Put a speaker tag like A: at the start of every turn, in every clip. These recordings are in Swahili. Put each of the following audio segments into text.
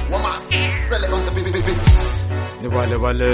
A: Ni wale wale.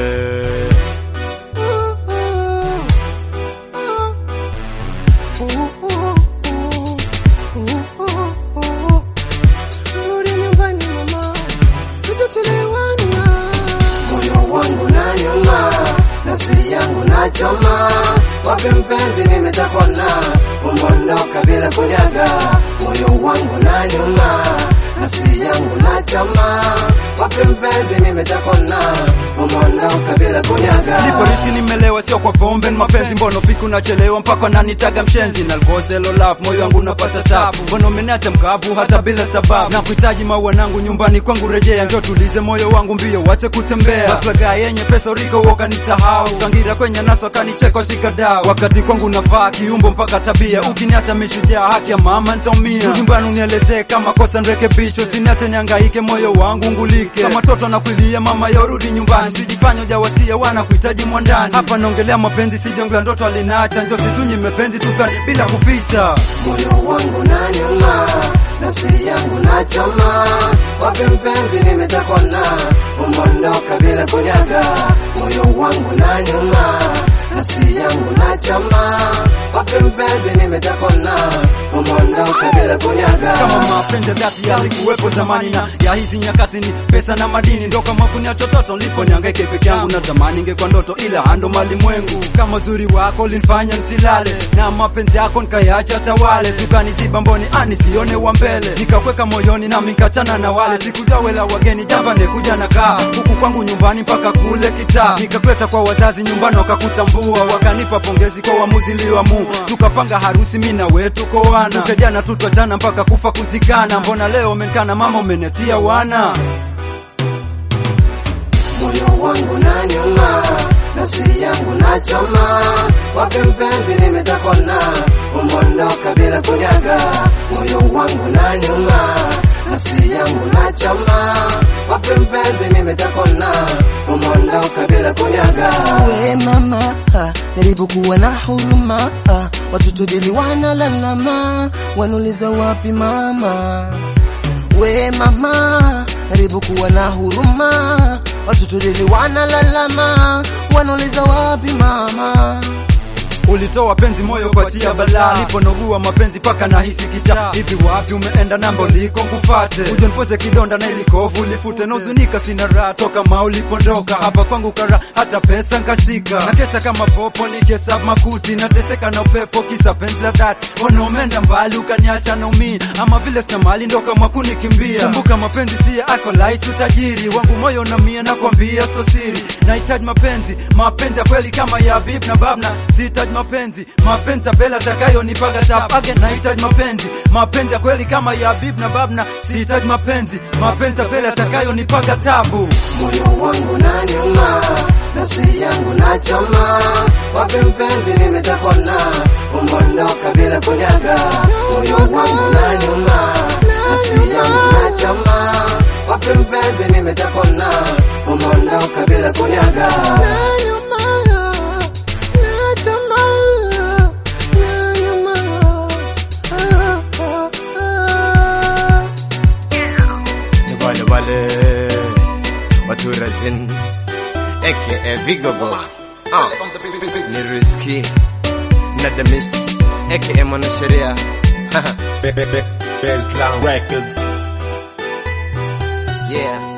B: Rudi nyumbani mama, tutatuelewana.
C: moyo wangu na nyuma, nafsi yangu na choma, wapi mpenzi nimetakona, umondoka bila kunyaga, moyo wangu na nyuma, nafsi yangu na choma, wapi mpenzi nimetakona, umondoka bila kunyaga.
D: Nipolisi nimelewa sio kwa pombe ni mapenzi mbono fiku nachelewa mpaka nanitaga mshenzi na alkozelo love moyo wangu unapata tabu mbono umeniacha mkavu hata bila sababu na kuhitaji maua nangu nyumbani kwangu rejea njoo tulize moyo wangu mbio wache kutembea maslaga yenye pesa riko wakanisahau kangira kwenye naso kanicheko shikadau wakati kwangu nafaa kiumbo mpaka tabia ukiniacha mishujaa haki ya mama nitaumia nyumbani unielezee kama kosa nrekebisho siniache niangaike moyo wangu ngulike kama toto nakuilia mama yorudi nyumbani usijifanye hujawasikia wana kuhitaji mwandani hapa naongelea mapenzi sijongelea ndoto alinacha njo situnyi mepenzi tukani bila kuficha
C: moyo wangu na nyuma, nafsi yangu na choma, wapi mpenzi nimetakona, umondoka bila kunyaga, moyo wangu na nyuma, nafsi yangu na choma, wapi mpenzi nimetakona, umondoka bila kunyaga.
D: kama mapenzi ya dhati yalikuwepo zamani na ya hizi nyakati ni pesa na madini ndo kama kunia chototo lipo niangaike peke yangu na zamani ingekuwa ndoto ila ando malimwengu kama uzuri wako linfanya nsilale na mapenzi yako nikayacha tawale sukaniziba mboni ani sione wa mbele nikakweka moyoni na mikachana na wale sikujua wela wageni jamba nekuja na kaa huku kwangu nyumbani mpaka kule kitaa nikakweta kwa wazazi nyumbani wakakutambua wakanipa pongezi kwa uamuzi liyoamua tukapanga harusi mi na wewe tuko wana tukajana tutwachana mpaka kufa kuzikana mbona leo umenikana mama umeniachia wana
C: moyo wangu na nyuma, nafsi yangu na choma, wapi mpenzi nimetakona, umondoka bila kunyaga, moyo wangu na nyuma, nafsi yangu na choma, wapi mpenzi nimetakona, umondoka bila kunyaga.
B: We mama, ah, jaribu kuwa na huruma. ah, Watoto dili wanalalama, wanauliza wapi mama. We mama, jaribu kuwa na huruma. Watoto dili wanalalama, wanauliza wapi mama.
D: ulitoa penzi moyo kwa tia balaa niponogua mapenzi paka na hisi kicha hivi wapi umeenda nambo liko nkufate ujo nipoze kidonda na ilikovu lifute nauzunika sina raha toka ma ulipondoka hapa kwangu kara hata pesa nkashika na kesha kama popo nikesa makuti nateseka na upepo kisa penzi la dhati ona umeenda mbali ukaniacha na umii ama vile sina mali ndo kama kunikimbia kumbuka mapenzi siya ako laisi utajiri wangu moyo na mia nakwambia so siri nahitaji mapenzi mapenzi ya kweli kama ya bib na babna sihitaji mapenzi mapenzi ya bela takayo nipaga tapage nahitaji mapenzi mapenzi ya kweli kama ya bib na babna sihitaji mapenzi mapenzi ya bela takayo nipaga tabu
C: moyo wangu na nyuma, nafsi yangu na choma, wapi mpenzi nimetakona, umondoka bila kunyaga, moyo wangu na nyuma, nafsi yangu na choma, wapi mpenzi nimetakona, umondoka bila kunyaga.
A: Ni wale wale. Watu razin. AKA Vigo Boss. Ah. Ni Rizky. Na The Miss. AKA Mwanasheria. Baseline Records.
C: Yeah.